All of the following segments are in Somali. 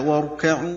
واركعوا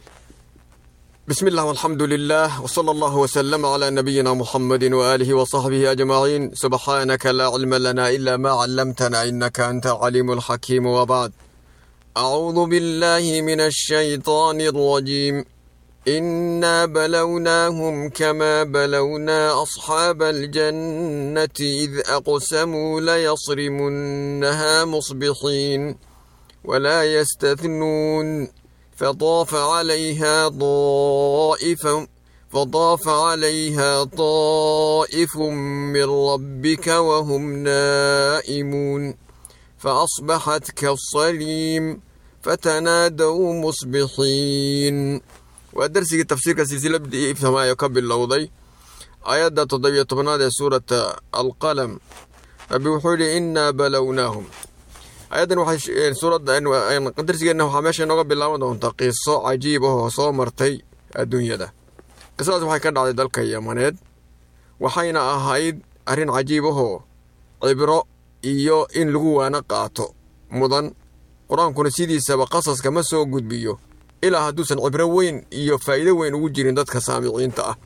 بسم الله والحمد لله وصلى الله وسلم على نبينا محمد وآله وصحبه أجمعين سبحانك لا علم لنا إلا ما علمتنا إنك أنت العليم الحكيم وبعد أعوذ بالله من الشيطان الرجيم إنا بلوناهم كما بلونا أصحاب الجنة إذ أقسموا ليصرمنها مصبحين ولا يستثنون فطاف عليها طائف فطاف عليها طائف من ربك وهم نائمون فأصبحت كالصريم فتنادوا مصبحين ودرسي تفسير سلسلة بدي فما يقبل لوضي آيات تضيع طبناد سورة القلم أبي وحولي إنا بلوناهم ayadan waxay suuradda darsigeenna waxaa meesha inooga bilaaban doontaa qiso cajiib ahoo soo martay adduunyada qisadaas waxay ka dhacday dalka yamaneed waxayna ahayd arrin cajiib ahoo cibro iyo in lagu waana qaato mudan qur-aankuna sidiisaba qasaska ma soo gudbiyo ilaa hadduusan cibro weyn iyo faa'iido weyn ugu jirin dadka saamiciinta ah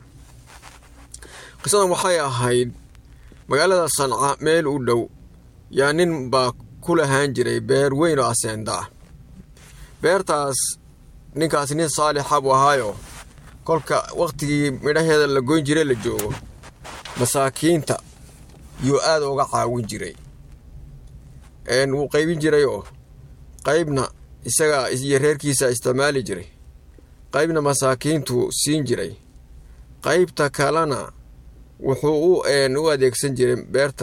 qisadan waxay ahayd magaalada sanca meel u dhow yaa nin baa ku lahaan jiray beer weyn oo aseenda ah beertaas ninkaas nin saalixa buu ahaayo kolka wakhtigii midhaheeda la goyn jiray la joogo masaakiinta yuu aad uga caawin jiray wuu qaybin jiray oo qaybna isaga iyo reerkiisa isticmaali jiray qaybna masaakiintuu siin jiray qaybta kalena wuxuu u adeegsan jiray beerta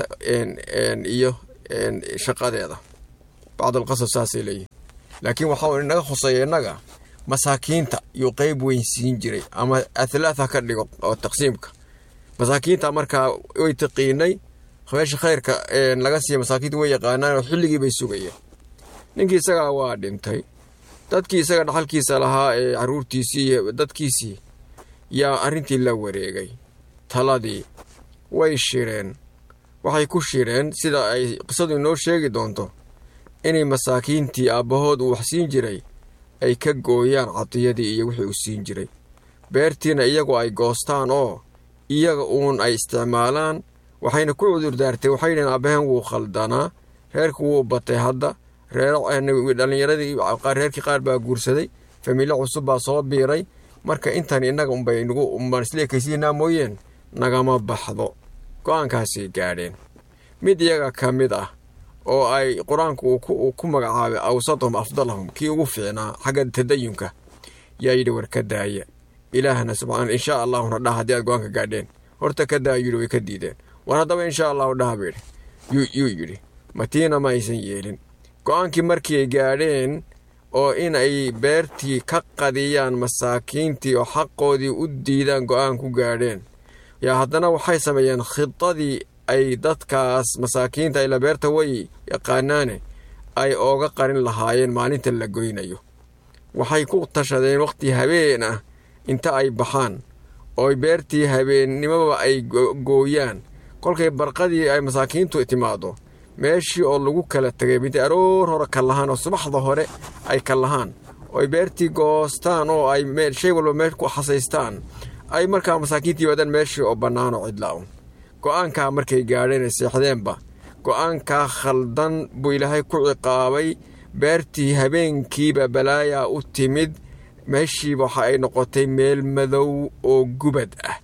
iyo shaqadeeda bacdulqasab saasay leeyihin laakiin waxaa inaga khuseeya innaga masaakiinta yuu qeyb weyn siin jiray ama athlaatha ka dhigo oo taqsiimka masaakiinta markaa way taqiinay meesha khayrka laga siiya masaakiinta way yaqaanaan oo xilligii bay sugayeen ninkii isagaa waa dhintay dadkii isaga dhaxalkiisa lahaa ee caruurtiisii iyo dadkiisii yaa arrintii la wareegay taladii way shireen waxay ku shireen sida ay qisadu inoo sheegi doonto inay masaakiintii aabbahood uu wax siin jiray ay ka gooyaan cadiyadii iyo wixii uu siin jiray beertiina iyagu ay goostaan oo iyaga uun ay isticmaalaan waxayna ku cudurdaartay waxay dhaheen aabbahen wuu khaldanaa reerku wuu batay hadda dhallinyaradii reerkii qaar baa guursaday famiilyo cusub baa soo biiray marka intan innaga unbay nagu isleekaysiinaa mooyeen nagama baxdo go-aankaasay gaadheen mid iyaga ka mid ah oo ay qur-aanku uu ku magacaabay awsadahum afdalahum kii ugu fiicnaa xagga tadayunka yaa yidhi war ka daaya ilaahna subxaana inshaa allahuna dhah haddii aad go-aanka gaadheen horta ka daaya yidhi way ka diideen war haddaba inshaa allahu dhaha ba yidhi yuu yidhi matiina ma aysan yeelin go-aankii markii ay gaadheen oo in ay beertii ka qadiyaan masaakiintii oo xaqoodii u diidaan go-aan ku gaadheen yaa haddana waxay sameeyeen khidadii ay dadkaas masaakiinta ila beerta way yaqaanaane ay ooga qarin lahaayeen maalinta la goynayo waxay ku tashadeen wakhti habeen ah inta ay baxaan oo beertii habeennimaba ay gooyaan kolkay barqadii ay masaakiintu timaado meeshii oo lagu kala tegay mintay aroor hore ka lahaan oo subaxda hore ay ka lahaan ooy beertii goostaan oo ay shay walba meel ku xasaystaan ay markaa masaakiintii yimaadaan meeshii oo bannaan oo cidlaa-un go-aankaa markay gaadheen seexdeenba go-aankaa khaldan buu ilaahay ku ciqaabay beertii habeenkiiba balaayaa u timid meeshiiba waxa ay noqotay meel madow oo gubad ah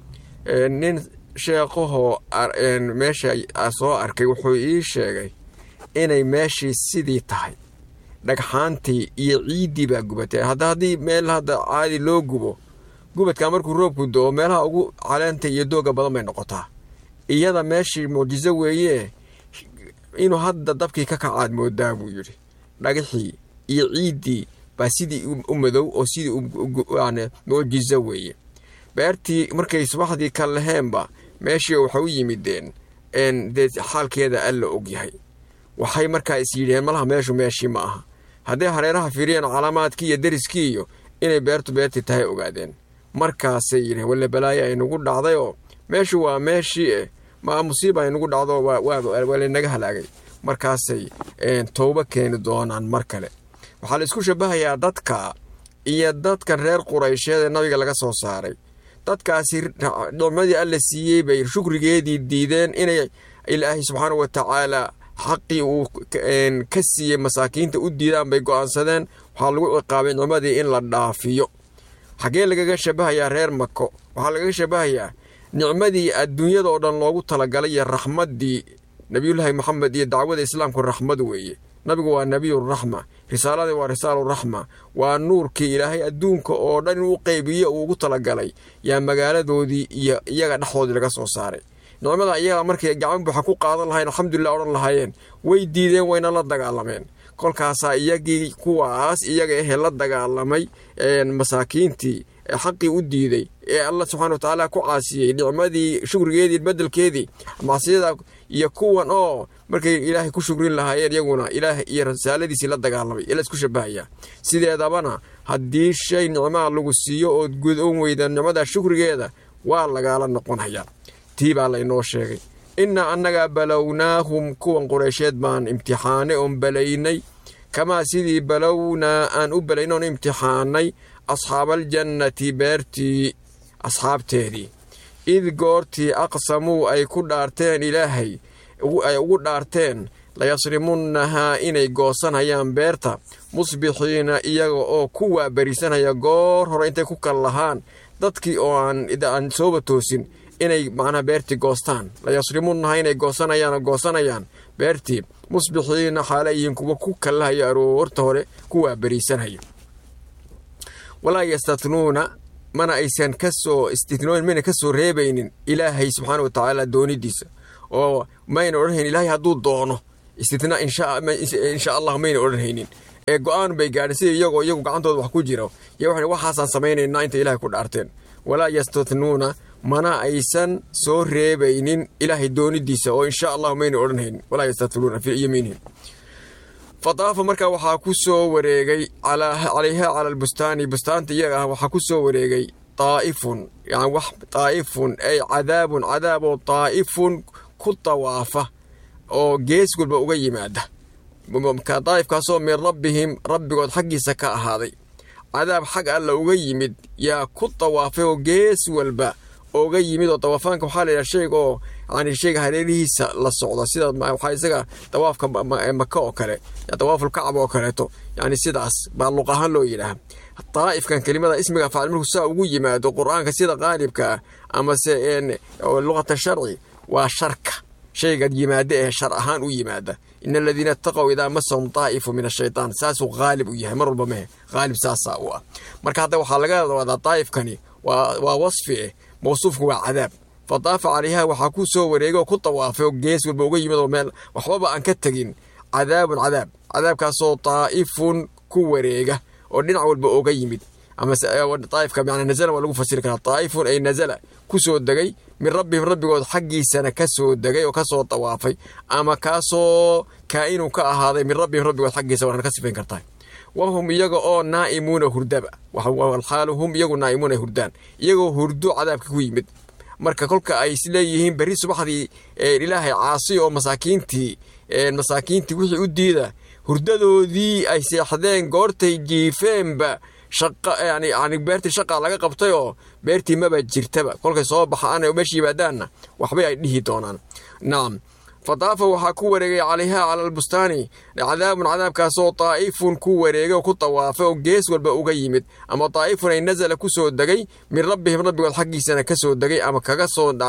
nin sheeqahoo meesha soo arkay wuxuu ii sheegay inay meeshii sidii tahay dhagxaantii iyo ciiddii baa gubatay hadda haddii meel hadda caadi loo gubo gubadkaa markuu roobku do-o meelaha ugu caleenta iyo dooga badan bay noqotaa iyada meeshii muujiso weeye inuu hadda dabkii ka kacaad moodaa buu yidhi dhagaxii iyo ciiddii baa sidii u madow oo sidii muujiso weeye beertii markay subaxdii ka laheenba meeshii waxay u yimideen dee xaalkeeda alla ogyahay waxay markaa is yidheen malaha meeshu meeshii ma aha hadday hareeraha fiiriyeen calaamaadkii iyo deriskii iyo inay beertu beertii tahay ogaadeen markaasay yidheen walle balaayo ay nagu dhacday oo meeshu waa meeshii eh maa musiiba ay nagu dhacdo waa laynaga halaagay markaasay towbo keeni doonaan mar kale waxaa la isku shabahayaa dadka iyo dadkan reer quraysheed ee nabiga laga soo saaray dadkaasi nicmadii alla siiyey bay shukrigeedii diideen inay ilaahay subxaana wa tacaala xaqii uu ka siiyey masaakiinta u diidaan bay go'aansadeen waxaa lagu ciqaabay nicmadii in la dhaafiyo xaggee lagaga shabahayaa reer mako waxaa lagaga shabahayaa nicmadii adduunyada oo dhan loogu talagalay iyo raxmaddii nebiyullaahi moxamed iyo dacwada islaamku raxmad weeye nabigu waa nebiyuraxma risaaladii waa risaaluraxma waa nuurkii ilaahay adduunka oo dhan inuu u qeybiyo uu ugu talagalay yaa magaaladoodii iyo iyaga dhexdoodii laga soo saaray nicmada iyaga markay gacan buuxa ku qaadan lahayn alxamdulilah odhan lahaayeen way diideen wayna la dagaalameen kolkaasaa iyagii kuwaas iyaga ahee la dagaalamay masaakiintii ee xaqii u diiday ee alla subxana watacaala ku caasiyey nicmadii shukrigeedii bedelkeedii macsiyada iyo kuwan oo markay ilaahay ku shukrin lahaayeen iyaguna ilaah iyo risaaladiisii la dagaalamay ila isku shabahaya sideedabana haddii shay nicmaa lagu siiyo ood gudoon weyda nicmada shukrigeeda waa lagaala noqonhayaa tii baa laynoo sheegay innaa annagaa balownaahum kuwan qureysheed baan imtixaanay oon balaynay kamaa sidii balownaa aan u balayn oon imtixaanay asxaabaljannati beertii asxaabteedii id goortii aqsamuu ay ku dhaarteen ilaahay ay ugu dhaarteen layasrimunnahaa inay goosanhayaan beerta musbixiina iyaga oo ku waaberisanhaya goor hore intay ku kal lahaan dadkii oo aan sooba toosin inay macnaha beertii goostaan layasrimunnahaa inay goosanayaan goosanayaan beertii musbixiina xaale iyin kuwa ku kallahaya aroorta hore ku waaberisanhaya walaa yastatnuuna mana aysan kasoo istitnooyin mayna ka soo reebaynin ilaahay subxaana wa tacaala doonidiisa oo mayna odhanhayn ilaahay hadduu doono istitnaa insha allah mayna odhanhaynin ee go-aan bay gaadheen sida iyagoo iyagu gacantooda wax ku jiro iyo waxay waxaasaan samaynaynaa inta ilahay ku dhaarteen walaa yastatnuuna mana aysan soo reebaynin ilaahay doonidiisa oo insha allah mayna odhanhaynin walaa yastatnuuna fii yamiinihim fadaafa markaa waxaa ku soo wareegay calayha cala albustaani bustaanta iyaga ah waxaa ku soo wareegay daa'ifun yani wax daa'ifun ay cadaabun cadaab oo daa'ifun ku dawaafa oo gees walba uga yimaada daa'ifkaasoo min rabbihim rabbigood xaggiisa ka ahaaday cadaab xag alla uga yimid yaa ku dawaafay oo gees walba oga yimid oo dawaafaanka waxaa la yidhaha shayga oo yani shayga hareerihiisa la socda sida waxaa isaga dawaafka maka oo kale dawaafulkacba oo kaleeto yani sidaas baa luq ahaan loo yidhaaha daa'ifkan kelimada ismiga faacil markuu saa ugu yimaado qur-aanka sida qaalibka ah amase luqata sharci waa sharka shayga yimaada ee shar ahaan u yimaada in aladiina itaqow idaa masahum daa'ifu min ashaytaan saasuu qaalib u yahay mar walba mehe qaalib saasaa u ah marka hadda waxaa laga wadaa daa'ifkani waa wasfi eh mawsuufku waa cadaab fadaafa calayha waxaa ku soo wareegay oo ku dawaafay oo gees walba uga yimid oo meel waxbaba aan ka tegin cadaabun cadaab cadaabkaasoo daa'ifun ku wareega oo dhinac walba oga yimid amaaaifka man nazala waa lagu fasiri karaa daa'ifun ay nazala ku soo degay min rabbihim rabbigood xaggiisana ka soo degay oo ka soo dawaafay ama kaasoo kaa'inun ka ahaaday min rabbihim rabbigood xaggiisa waana ka sifayn kartaa wahum iyaga oo naa'imuuna hurdaba walxaalu hum iyagu naa'imuuna hurdaan iyagoo hurdo cadaabka ku yimid marka kolka ay isleeyihiin berri subaxdii ilaahay caasi oo masaakiintii masaakiintii wixii u diida hurdadoodii ay seexdeen goortay jiifeenba yani beertii shaqaa laga qabtay oo beertii maba jirtaba kolkay soo baxaan meesha yimaadaanna waxbay ay dhihi doonaan nacam fadaafa waxaa ku wareegay calayha cala albustaani cadaabun cadaabkaasoo daa'ifun ku wareegay oo ku dawaafay oo gees walba uga yimid ama daa'ifun ay nazala ku soo degay min rabbihim rabbigood xaggiisana ka soo degay ama kaga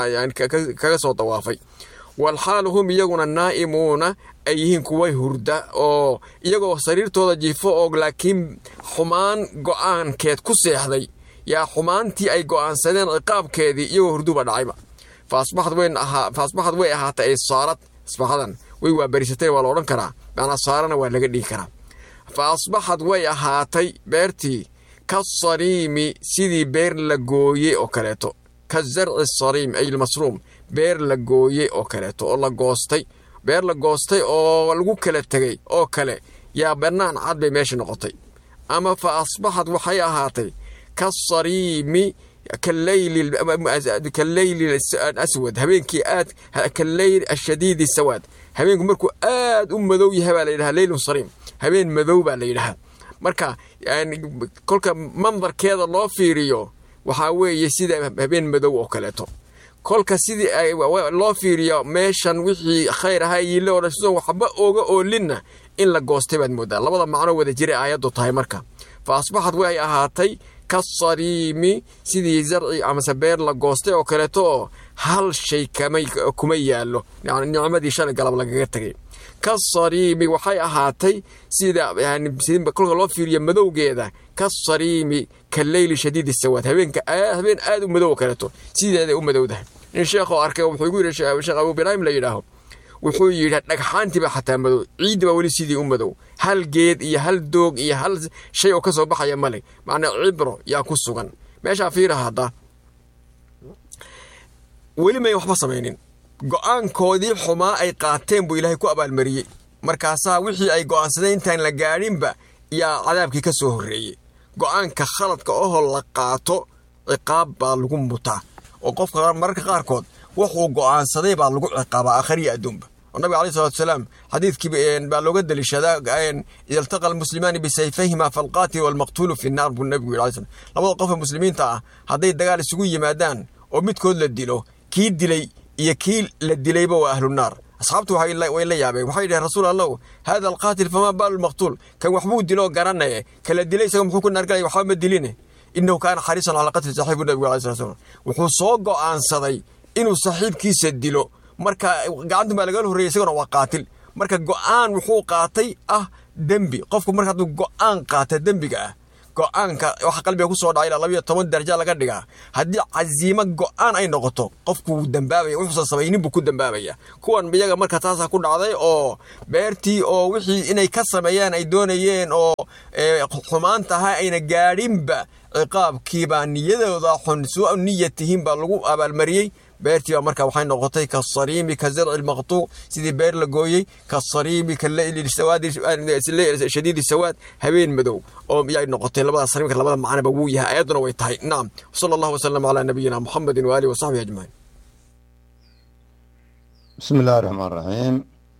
soo dawaafay walxaalu hum iyaguna naa'imuuna ay yihiin kuwa hurda oo iyagoo sariirtooda jiifo oo laakiin xumaan go'aankeed ku seexday yaa xumaantii ay go'aansadeen ciqaabkeedii iyagoo hurduba dhacayba fa asbaxad way ahaatay ay saarad asbaxadan way waabarisatay waa la odhan karaa macnaa saarana waa laga dhigi karaa fa asbaxad way ahaatay beertii ka sariimi sidii beer la gooyey oo kaleeto ka zarci sariim ay lmasruum beer la gooyey oo kaleeto oo la goostay beer la goostay oo lagu kala tegey oo kale yaa bannaan cad bay meesha noqotay ama fa asbaxad waxay ahaatay ka sariimi kaleyli aswad habeenkii aad kaleyl ashadiidi sawaad habeenku markuu aad u madow yahay baa la yidhaha leylun sariim habeen madow baa la yidhahaa marka kolka mandarkeeda loo fiiriyo waxaa weeye sida habeen madow oo kaleeto kolka sidii loo fiiriyo meeshan wixii khayr ahaa yiile oo dhan sidoo waxba ooga oolinna in la goostay baad moodaa labada macno wada jiray aayaddu tahay marka fa asbaxad way ahaatay kasariimi sidii zarci amase beer la goostay oo kaleeto oo hal shay kuma yaallo nicmadii shalay galab lagaga tegay kasariimi waxay ahaatay sida kolka loo fiiriyo madowgeeda kasariimi ka leyli shadiidi sawaad habeenka habeen aad u madow oo kaleeto sideeday u madowdahay nin sheekhoo arkay wuxuu igu yidhi sheekh abu ibraahim la yidhaaho wuxuu yidhi dhagxaantiiba xataa madow ciiddi baa weli sidii u madow hal geed iyo hal doog iyo hal shay oo ka soo baxaya male macnaa cibro yaa ku sugan meeshaa fiira hadda weli may waxba samaynin go'aankoodii xumaa ay qaateen buu ilaahay ku abaalmariyey markaasaa wixii ay go'aansadeen intaan la gaadhinba yaa cadaabkii ka soo horreeyey go'aanka khaladka ohoo la qaato ciqaab baa lagu mutaa oo qofka mararka qaarkood wuxuu go'aansaday baa lagu ciqaabaa aakhariya adduunba oo nabiga aleyh salatu wasalaam xadiidkii baa looga deliishadaa ida iltaqa almuslimaani bisayfayhima falqaatilu walmaqtuulu fi nnaar buu nabigu yidhi alay slam labada qofa muslimiinta ah hadday dagaal isugu yimaadaan oo midkood la dilo kii dilay iyo kii la dilayba waa ahlunaar asxaabtu way la yaabeen waxay dhaheen rasuul allahu hada alqaatil famaa baalu lmaqtuul kan waxbuu dilo garanaye kala dilay isaga muxuu ku naargalaya waxba ma diline inahu kaana xariisan calaa qatli saaxiibu nabigu alay slat slam wuxuu soo go'aansaday inuu saaxiibkiisa dilo marka gacantan baa lagala horreeyay isagona waa qaatil marka go'aan wuxuu qaatay ah dembi qofku marka hadduu go'aan qaata dembiga ah go'aanka waxa qalbiga ku soo dhacay ilaa labayo toban daraja laga dhigaa haddii casiimo go'aan ay noqoto qofku wuu dambaabaya wuxuusan samaynin buu ku dambaabaya kuwan iyaga marka taasaa ku dhacday oo beertii oo wixii inay ka sameeyaan ay doonayeen oo xumaantaha ayna gaadhinba ciqaabkiibaa niyadooda xun suu niyatihiin baa lagu abaalmariyey beertii baa marka waxay noqotay kasariimi ka zarci lmaqtuuc sidii beer la gooyey kasariimi ka shadiidi sawaad habeen madow oo yay noqotay labada sariimka labada macnaba wuu yahay ayadduna way tahay nacam sala allahu wasalam calaa nabiyina muxamedin waaalihi wasaxbihi ajmaciin بسم الله الرحمن الرحيم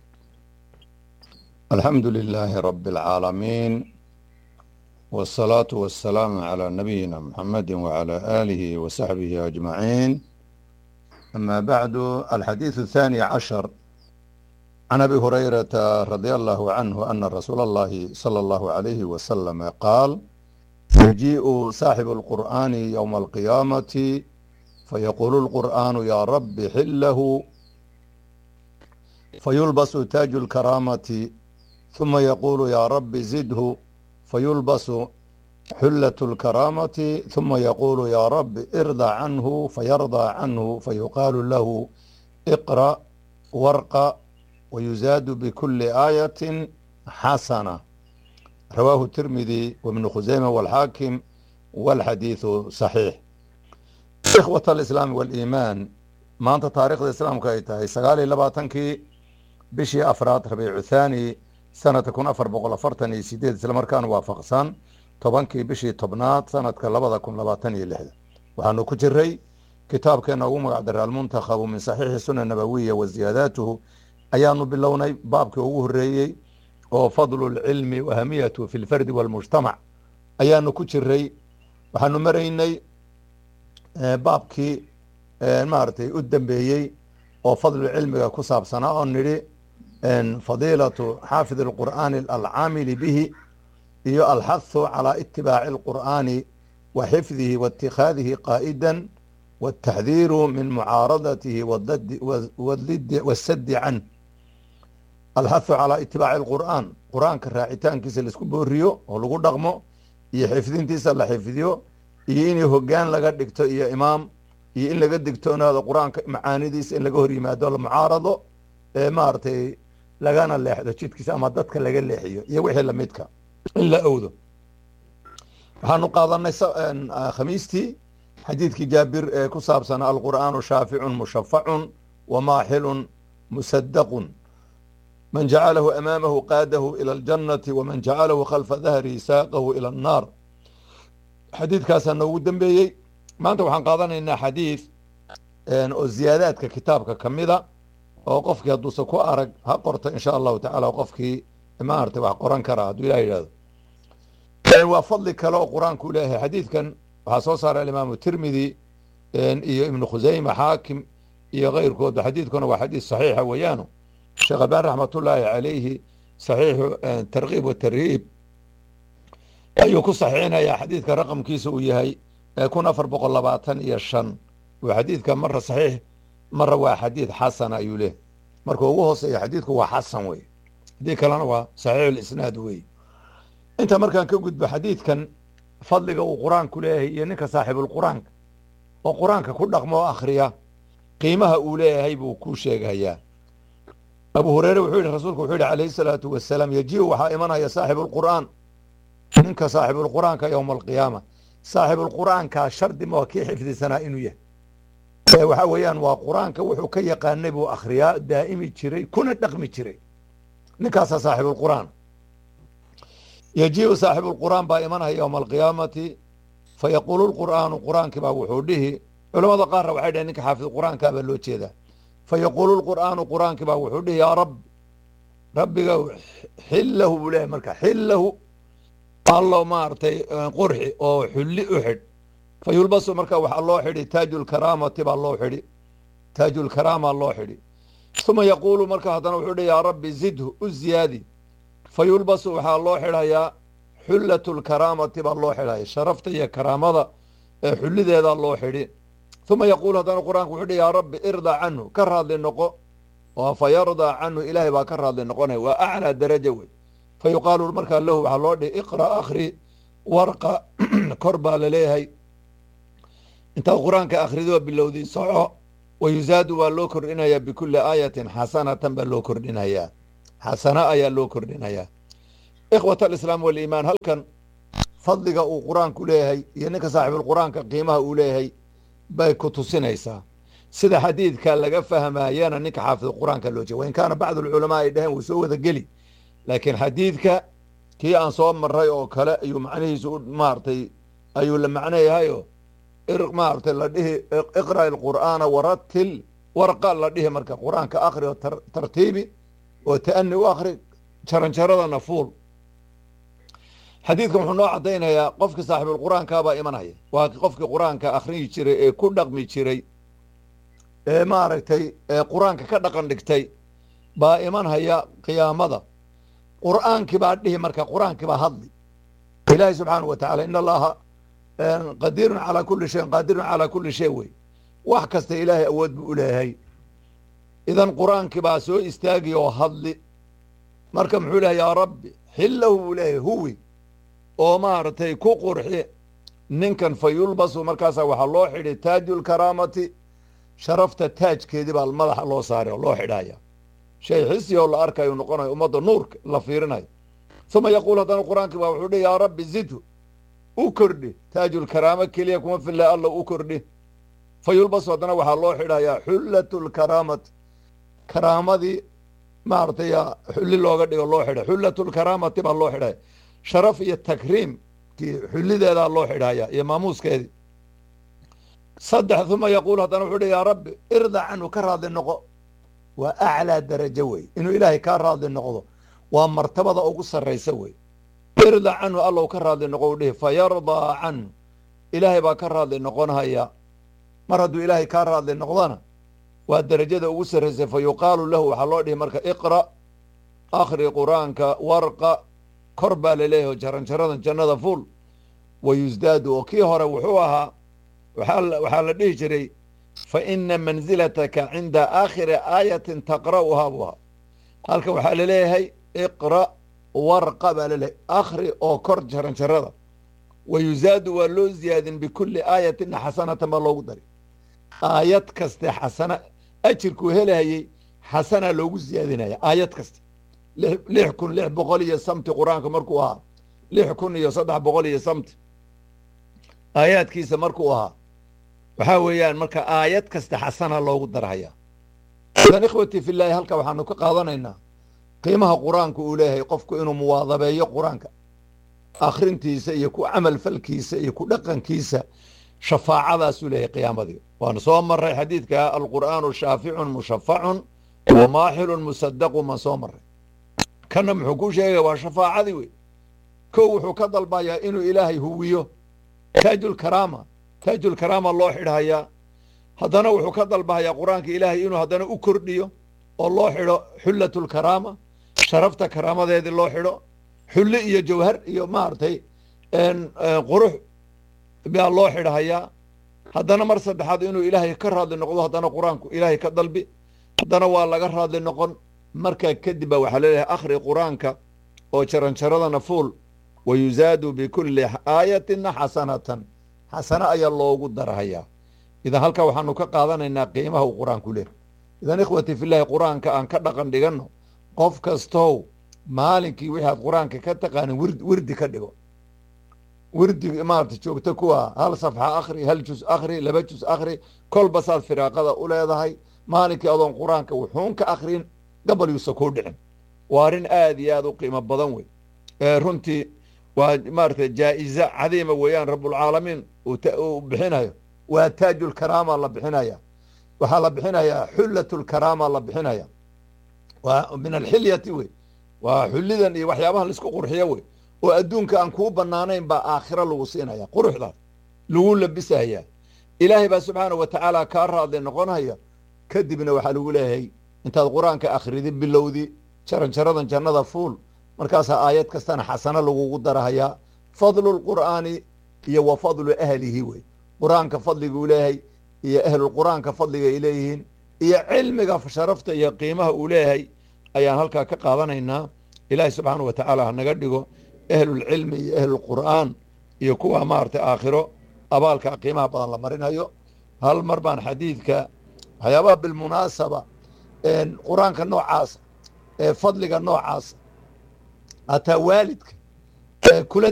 الحمد لله رب العالمين والصلاة والسلام على نبينا محمد وعلى آله وصحبه أجمعين أما بعد الحديث الثاني عشر عن أبي هريرة رضي الله عنه أن رسول الله صلى الله عليه وسلم قال يجيء صاحب القرآن يوم القيامة فيقول القرآن يا رب حله فيلبس تاج الكرامة ثم يقول يا رب زده فيلبس حلة الكرامة ثم يقول يا رب ارضى عنه فيرضى عنه فيقال له اقرأ وارقى ويزاد بكل آية حسنة رواه الترمذي وابن خزيمة والحاكم والحديث صحيح إخوة الإسلام والإيمان ما أنت تاريخ الإسلام كايتا سقالي لباتنكي بشي أفراد ربيع الثاني سنة كون أفر بقول أفرتني سيديد سلمركان وافقسان tobankii bishii tobnaad sanadka labada kun labaatan iyo lixda waxaanu ku jiray kitaabkeena ugu magac daray almuntakhabu min saxiixi suna nabawiya wa ziyaadaatuhu ayaanu bilownay baabkii ugu horeeyey oo fadlu lcilmi wahamiyatu fi lfardi walmujtamac ayaanu ku jiray waxaanu maraynay baabkii maaragtay u dambeeyey oo fadlu cilmiga ku saabsanaa oo nidhi fadiilatu xaafid alqur'aani alcaamili bihi iyo alxahu calى itibaaci اlqur'aani wa xifdihi wa اtikhaadihi qaa'ida wاtaxdiiru min mucaaradatihi wasadi can alxahu calى itibaaci اlqur'aan qur'aanka raacitaankiisa laisku booriyo oo lagu dhaqmo iyo xifdintiisa la xifdiyo iyo in hogaan laga dhigto iyo imaam iyo in laga digtoonaado qur'aanka macaanidiisa in laga hor yimaado la mucaarado ee maaragtay lagana leexdo jidkiisa ama dadka laga leexiyo iyo wixii lamidka in la owdo waxaanu qaadanay khamiistii xadiidkii jaabir ee ku saabsanaa alqur'aanu shaaficun mushafacun wamaaxilun musadaqun man jacalahu amaamahu qaadahu ila aljannati waman jacalahu khalfa dahrihi saaqahu ila annaar xadiidkaasaa noogu dambeeyey maanta waxaan qaadanaynaa xadiid oo ziyaadaadka kitaabka ka mida oo qofkii hadduusa ku arag ha qorto insha allahu tacala qofkii maarata wax qoran karaa hadduu ilah yidhahdo waa fadli kale oo qur-aanku leeyahay xadiidkan waxaa soo saaray alimaamu tirmidi iyo ibnu khusayma xaakim iyo keyrkoodba xadiidkuna waa xadiid saxiixa weeyaano sheekh albaan raxmatullaahi calayhi saxiixu tarkiib watarhiib ayuu ku saxiixinayaa xadiidka raqamkiisa uu yahay kun afar boqol labaatan iyo shan waa xadiidka mara saxiix mara waa xadiid xasana ayuu leehay marka ugu hooseeya xadiidku waa xasan wey haddii kalena waa saxiixulisnaad wey inta markaan ka gudbo xadiidkan fadliga uu qur-aanku leeyahay iyo ninka saaxiibulqur-aanka oo qur-aanka ku dhaqmo oo akhriya qiimaha uu leeyahay buu kuu sheegayaa abu hureyre wuxuu yidhi rasuulku wuxuu yidhi calayhi salaatu wasalaam yajiu waxaa imanaya saaxibulqur'aan ninka saaxibulqur'aanka yowma alqiyaama saaxibulqur'aankaa shardi ma waa kii xifdisanaa inuu yahay waxaa weeyaan waa qur-aanka wuxuu ka yaqaanay buu akhriyaa daa'imi jiray kuna dhaqmi jiray ninkaasaa saaxibulqur'aan yajiu saaxibulqur'aan baa imanaya yowma alqiyaamati fayaquulu lqur'aanu qur'aankii baa wuxuu dhihi culamada qaarna waxay dhaheen ninka xaafid qur'aankaa baa loo jeedaa fayaquulu lqur'aanu qur'aankii baa wuxuu dhihi yaa rabbi rabbiga xillahu buu leeyahay marka xillahu allo maaragtay qurxi oo xulli u xidh fa yulbasu marka waxaa loo xidhi taajulkaraamati baa loo xidhi taajulkaraama loo xidhi uma yaquulu marka haddana wuxuu dhihi yaa rabbi zidhu u ziyaadi fa yulbasu waxaa loo xidhayaa xullatu lkaraamati baa loo xidhaya sharafta iyo karaamada ee xullideedaa loo xidhi uma yaquulu haddana qur-aanku wuxuu dhi yaa rabbi irdaa canhu ka raadli noqo oo fa yardaa canhu ilaahay baa ka raadli noqonaya waa aclaa daraja wey fa yuqaalu markaa lahu waxaa loo dhihi iqra akhri warqa kor baa laleeyahay intaad qur-aanka akhridoo bilowday soco wa yusaadu waa loo kordhinayaa bikulli aayatin xasanatan baa loo kordhinayaa xasana ayaa loo kordhinayaa ikhwat alislaam waliimaan halkan fadliga uu qur-aanku leeyahay iyo ninka saaxibulqur-aanka qiimaha uu leeyahay bay ku tusinaysaa sida xadiidka laga fahmaayana ninka xaafid qur-aanka loo jeeda wain kaana bacdu alculamaa ay dhaheen wuu soo wada geli laakiin xadiidka kii aan soo maray oo kale ayuu macnihiisu maaragtay ayuu la macno yahayoo maaragtay la dhihi iqra' alqur'aana waratil warqa la dhihi marka qur-aanka akhri oo tartiibi oo ta'ani u akhri jaranjaradana fuul xadiidkan wuxuu noo caddaynayaa qofkii saaxibulqur-aankaabaa imanaya waa qofkii qur-aanka akhriyi jiray ee ku dhaqmi jiray ee maaragtay ee qur-aanka ka dhaqan dhigtay baa imanhaya qiyaamada qur'aankii baa dhihi marka qur-aankii baa hadli ilaahi subxaanahu wa tacala in allaha qadiirun calaa kulli shayin qaadirun calaa kulli shay wey wax kasta ilaahay awood buu u leeyahay idan qur-aankii baa soo istaagi oo hadli marka muxuu lehay yaa rabbi xillahu buu leeyahay huwi oo maaragtay ku qurxi ninkan fa yulbasu markaasaa waxaa loo xidhi taajulkaraamati sharafta taajkeedii baa madaxa loo saaray oo loo xidhaya shay xisi oo la arkayo noqonayo ummadda nuurka la fiirinayo uma yaquul haddana qur-aankii baa wuxuu dhi yaa rabbi zidhu u kordhi taajulkaraamo keliya kuma filla alla u kordhi fa yulbasu haddana waxaa loo xidhayaa xullatu lkaraamati karaamadii maaragtay xulli looga dhigo loo xidha xullatu lkaraamati baa loo xidhaya sharaf iyo takriim kii xullideedaa loo xidhaya iyo maamuuskeedii saddex uma yaquul haddana wuxuu dhi yaa rabbi irda canhu ka raadli noqo waa aclaa darajo wey inuu ilaahay kaa raadli noqdo waa martabada ugu sarraysa wey irda canhu allow ka raadli noqo u dhihi fa yardaa canhu ilaahay baa ka raadli noqonhaya mar hadduu ilaahay kaa raadli noqdona waa derajada ugu sarraysay fa yuqaalu lahu waxaa loo dhihi marka iqra' akhri qur-aanka warqa kor baa laleeyahy oo jaranjaradan jannada fuul wa yusdaadu oo kii hore wuxuu ahaa waxaa la dhihi jiray fa ina manzilataka cinda aakhiri aayatin taqra'uhaa buu ahaa halka waxaa laleeyahay iqra' warqa baa laleeyahay akhri oo kor jaranjarada wa yusaadu waa loo ziyaadin bikulli aayatina xasanatan baa loogu dari aayad kaste xasana ajirkuu helahayey xasanaa loogu siyaadinaya aayad kasta lix kun lix boqol iyo samti qur-aanka markuu ahaa lix kun iyo saddex boqol iyo samti aayaadkiisa markuu ahaa waxaa weeyaan marka aayad kasta xasana loogu darhaya idan ikhwatii filaahi halka waxaanu ka qaadanaynaa qiimaha qur-aanka uu leeyahay qofku inuu muwaadabeeyo qur-aanka akhrintiisa iyo ku camal falkiisa iyo ku dhaqankiisa shafaacadaasuu leeyahay qiyaamadii waanu soo maray xadiidka alqur'aanu shaaficun mushafacun wa maaxilun musadaqu maan soo maray kana muxuu ku sheegaya waa shafaacadii wey kow wuxuu ka dalbayaa inuu ilaahay huwiyo taajulkaraama taajulkaraama loo xidhayaa haddana wuxuu ka dalbahayaa qur-aanka ilaahay inuu haddana u kordhiyo oo loo xidho xullatulkaraama sharafta karaamadeedii loo xidho xulli iyo jawhar iyo maaragtay qurux baa loo xidhahayaa haddana mar saddexaad inuu ilaahay ka raadli noqdo haddana qur-aanku ilaahay ka dalbi haddana waa laga raadli noqon markaa kadib baa waxaa leeyahay akhri qur-aanka oo jaranjaradana fuul wa yuzaadu bikulli aayatina xasanatan xasano ayaa loogu darahayaa idan halkaa waxaanu ka qaadanaynaa qiimaha uu qur-aanku leh idan ikhwati fillahi qur-aanka aan ka dhaqan dhiganno qof kastow maalinkii wixii aad qur-aanka ka taqaanin wir wirdi ka dhigo wirdi maarata joogto kuwa hal safxa akhri hal jus akhri laba jus akhri kolba saad firaaqada u leedahay maalinkii adoon qur-aanka wuxuun ka akhrin gabal yuusa kuu dhicin waa arrin aad iyo aad u qiimo badan wey runtii waa maarata jaa-iza cadiima weeyaan rabulcaalamiin uu bixinayo waa taajulkaraama la bixinaya waxaa la bixinayaa xullatulkaraama la bixinaya waa min alxilyati wey waa xullidan iyo waxyaabaha laisku qurxiyo wey oo adduunka aan kuu banaanayn baa aakhiro lagu siinaya quruxdaas lagu labisaya ilaahay baa subxaana wa tacaala kaa raadli noqonaya kadibna waxaa lagu leeyahay intaad qur-aanka akhridi bilowdi jaranjaradan jannada fuul markaasaa aayad kastana xasano lagugu darahayaa fadlu lqur'aani iyo wa fadlu ahlihi wey qur-aanka fadliguu leeyahay iyo ahlulqur'aanka fadliga ay leeyihiin iyo cilmiga sharafta iyo qiimaha uu leeyahay ayaan halkaa ka qaadanaynaa ilaahay subxaana wa tacaala hanaga dhigo ahlulcilmi iyo ahlulqur'aan iyo kuwa maaragtay aakhiro abaalka qiimaha badan la marinayo hal mar baan xadiidka waxyaabaha bilmunaasaba qur-aanka noocaas ee fadliga noocaas hataa waalidka kula